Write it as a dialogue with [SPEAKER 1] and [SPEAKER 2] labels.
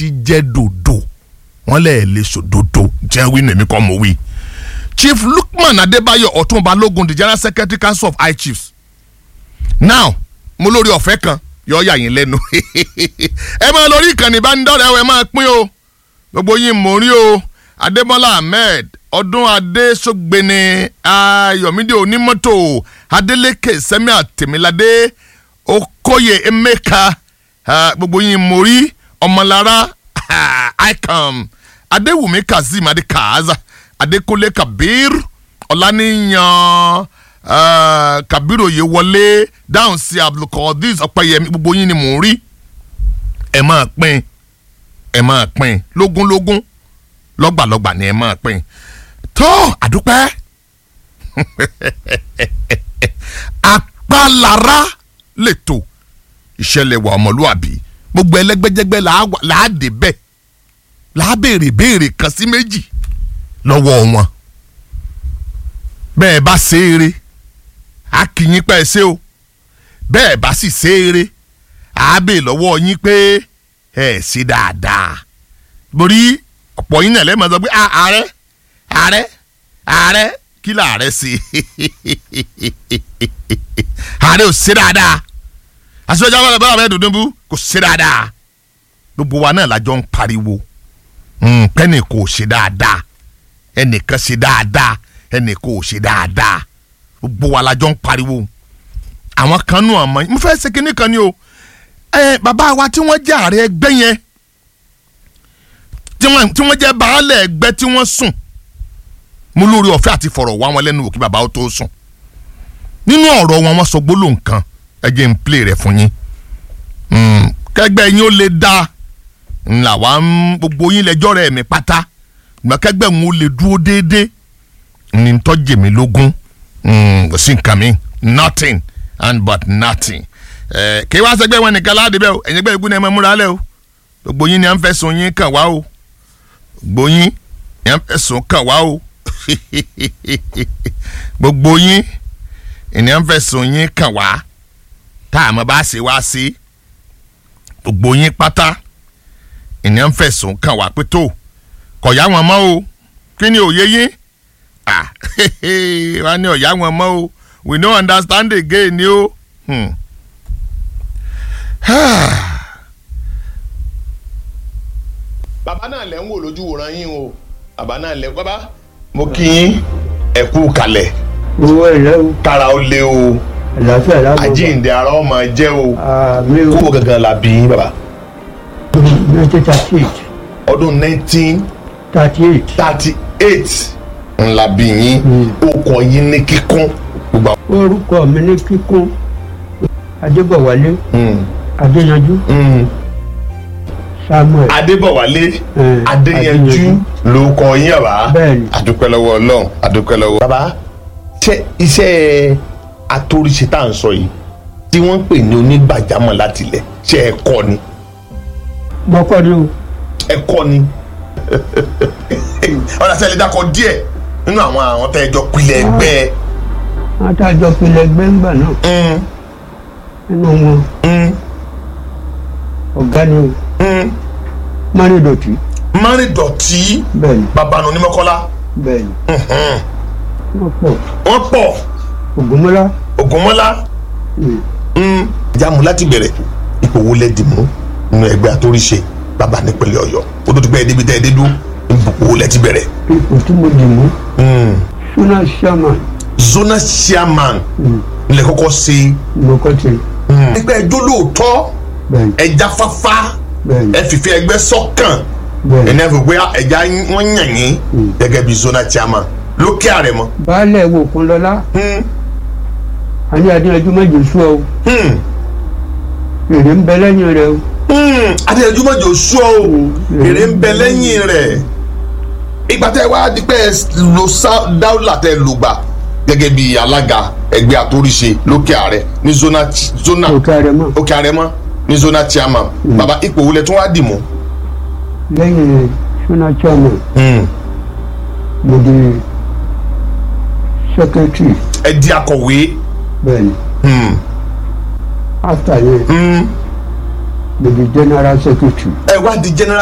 [SPEAKER 1] ti jẹ́ dòdò wọ́n lẹ̀ lè sòdodo jẹ́ wí nèmi kọ́ mo wí. chief lukman adébáyọ̀ ọ̀tún balógun the general secretary council of high chiefs now mo lórí ọ̀fẹ́ kan yọ yà yín lẹ́nu ẹ máa lórí ìkànnì ìbánidọ́rẹ̀ẹ́ ẹ máa pín o gbogbo yín mò ń rí o adébọ́lá ahmed ọdún adésógbeni ayọ̀mídé onímọ́tò adélékè sẹ́mi àtẹ̀míládé okoye emeka ah, gbogbo yín mò rí ọmọlára icon adéwùmí kazeem adékaza adékúnlé kabir ọláníyàn uh, kabiru oyè wọlé dáhùn sí abdulkadir ọpẹyẹmí gbogbo yín ni mò ń rí ẹ máa pín ẹ máa pín lógúnlógún lọ́gbàlọ́gbà ni ẹ máa pín tó àdúpẹ́ apálára lètò ìṣẹ̀lẹ̀ wà ọmọlúàbí gbogbo ẹlẹ́gbẹ́jẹgbẹ́ làá dé bẹ́ẹ̀ làá béèrè béèrè kan sí méjì lọ́wọ́ wọn bẹ́ẹ̀ bá ṣe eré a kì yín pẹ́ ṣe o bẹ́ẹ̀ bá sì ṣe eré a bè lọ́wọ́ yín pé ẹ ṣe dáadáa borí ọ̀pọ̀ yín náà lẹ́mọ̀ sọ pé ààrẹ ààrẹ ààrẹ kí làárẹ̀ ṣe ààrẹ ò ṣe dáadáa aṣọ́jà wọn bá bẹ́ẹ̀ dùndún bú kò ṣe dáadáa gbogbo wa náà lájọ ń pariwo pẹ́ẹ́nì kò ṣe dáadáa ẹnìkan ṣe dáadáa ẹnì kò ṣe dáadáa gbogbo wa la jọ ń pariwo àwọn kan nù ọmọ mo fẹ́ ṣe kinní kan ni o ẹ bàbá wa tí wọ́n jẹ́ ààrẹ ẹgbẹ́ yẹn tí wọ́n tí wọ́n jẹ́ baálẹ̀ ẹgbẹ́ tí wọ́n sùn mo lórí ọ̀fẹ́ àti fọ̀rọ̀ wá wọn lẹ́nu wò kí bàbá ó tó sùn nínú ọ̀rọ̀ wọn wọ́n sọ gbólóhùn kan ẹ jẹ́ n play rẹ̀ fún yín kẹgbẹ́ yín ó lè dá ńlá wa ń gbogbo yín lẹ́jọ́ rẹ̀ mi pátá gbàkẹ́gbẹ́ ń ó lè dúró déédéé ní tọ́jú mi lógún kò sí nǹkan mi nothing and but nothing. kí wá sẹgbẹ́ wọn nìkan láàdì bẹ́ẹ̀ o ẹ̀yin ẹgbẹ́ ìgbóni ẹ̀ máa múra lẹ́ o gbogbo yín ni à ń fẹ̀sùn yín kàn wá o gbogbo yín ni à ń fẹ̀sùn kàn wá o gbogbo yín ni à ń fẹ̀sùn yín kàn wá tá a mọ̀ bá ṣe wá sí gbogbo yín pátá ni à ń fẹ̀sùn kàn wá pé tó kọ̀ yá wọn mọ́ o kí ni òye yín ah wọ́n ní ọ̀yá wọn mọ́ o we no understand again ni o. Hmm. bàbá náà lẹ́ ń wò lójú wòran yín o bàbá náà lẹ́ bàbá mo kí yín ẹ kú kalẹ̀
[SPEAKER 2] owó ẹ̀rẹ́ o
[SPEAKER 1] kára ó lé o
[SPEAKER 2] àlàáfíà lábọ̀
[SPEAKER 1] àjíǹde ara ó máa jẹ́ o
[SPEAKER 2] àmì o
[SPEAKER 1] kó wo gangan la bí yín bàbá
[SPEAKER 2] nineteen thirty eight
[SPEAKER 1] ọdún nineteen
[SPEAKER 2] thirty eight
[SPEAKER 1] thirty eight ńlá bí yín ó kọ yín ní kíkún gbogbo àwọn.
[SPEAKER 2] orúkọ mi ní kíkún adébọ̀wálé
[SPEAKER 1] Hmm.
[SPEAKER 2] adéyanjú
[SPEAKER 1] Hmm.
[SPEAKER 2] samuel
[SPEAKER 1] adébọ̀wálé
[SPEAKER 2] Eh,
[SPEAKER 1] adéyanjú
[SPEAKER 2] Adéyanjú.
[SPEAKER 1] ló kọ yín bàbá
[SPEAKER 2] Bẹ́ẹ̀ni.
[SPEAKER 1] adúpẹ́ lọ́wọ́ ọlọ́run adúpẹ́ lọ́wọ́. bàbá ṣe iṣẹ́ atóríṣe tá à ń sọ yìí tí wọ́n ń pè ní onígbàjámọ̀ láti ilẹ̀ ṣe ẹ kọ́ ni
[SPEAKER 2] mọ́kọ́ ni o
[SPEAKER 1] ẹ kọ́ ni ọ̀nà sẹ́lẹ̀ dákọ̀ díẹ̀ nínú àwọn àwọn tẹ́ ẹ jọ pilẹ̀ ẹgbẹ́
[SPEAKER 2] wọ́n tá a jọ pilẹ̀ gbẹ́ngbà náà
[SPEAKER 1] Mm,
[SPEAKER 2] nínú wọn
[SPEAKER 1] mm,
[SPEAKER 2] ọ̀gá ni o
[SPEAKER 1] mm.
[SPEAKER 2] márìndọ̀tì
[SPEAKER 1] márìndọ̀tì
[SPEAKER 2] bẹ́ẹ̀ni
[SPEAKER 1] babanu onímọ̀kọ́lá
[SPEAKER 2] bẹ́ẹ̀ni
[SPEAKER 1] Mhm.
[SPEAKER 2] wọ́n pọ̀
[SPEAKER 1] wọ́n pọ̀
[SPEAKER 2] ògúnmọ́lá
[SPEAKER 1] ògúnmọ́lá
[SPEAKER 2] mm,
[SPEAKER 1] jáàmù láti bẹ̀rẹ̀ ipò wo lẹ dì mú nínú ẹgbẹ́ àtòríṣe bàbá nípínlẹ̀ ọ̀yọ́ ó tó ti pẹ́ débi tẹ́ ẹ dé dú ipò wo lẹ ti bẹ̀rẹ̀.
[SPEAKER 2] ipò tí mo dì mú suna chairman
[SPEAKER 1] zona chairman nílẹ̀ kọ́kọ́ ṣe
[SPEAKER 2] mọ́kọ́ ti
[SPEAKER 1] ẹgbẹ́ ẹjọ́ lóòótọ́
[SPEAKER 2] bẹ́ẹ̀ni
[SPEAKER 1] ẹja fáfá
[SPEAKER 2] bẹ́ẹ̀ni
[SPEAKER 1] ẹ fìfẹ́ ẹgbẹ́ sọ́kàn
[SPEAKER 2] bẹ́ẹ̀ni
[SPEAKER 1] ẹni ẹ fi pé ẹja wọ́n yàn yín gẹ́gẹ́ bí zona chairman lókè àrẹ̀mọ.
[SPEAKER 2] baálẹ̀ wo kun lọ́lá
[SPEAKER 1] Hmm,
[SPEAKER 2] àní adéyanjú méjì sú ọ
[SPEAKER 1] hmm,
[SPEAKER 2] èrè ń bẹ lẹ́yìn rẹ o
[SPEAKER 1] hmm. adéyanjú mọ̀jọ sú ọ o èrè ń bẹ lẹ́yìn rẹ̀ ìgbà tẹ́ wá dípẹ́ lo sá- dáúlà tẹ́ lò gbà gẹ́gẹ́ bí alága ẹgbẹ́ àtòríṣe lókè àrẹ ní zona ch- zona
[SPEAKER 2] òkè rẹ mọ́
[SPEAKER 1] òkè àrẹ mọ́ ní zona chairman bàbá ipò wo lẹ tún wá dì mú.
[SPEAKER 2] lẹ́yìn suna chairman
[SPEAKER 1] Hmm.
[SPEAKER 2] mo di secretary
[SPEAKER 1] ẹ di akọ̀wé.
[SPEAKER 2] bẹ́ẹ̀ni
[SPEAKER 1] Hmm.
[SPEAKER 2] after yẹn
[SPEAKER 1] Hmm.
[SPEAKER 2] mo di general secretary.
[SPEAKER 1] ẹ wá di general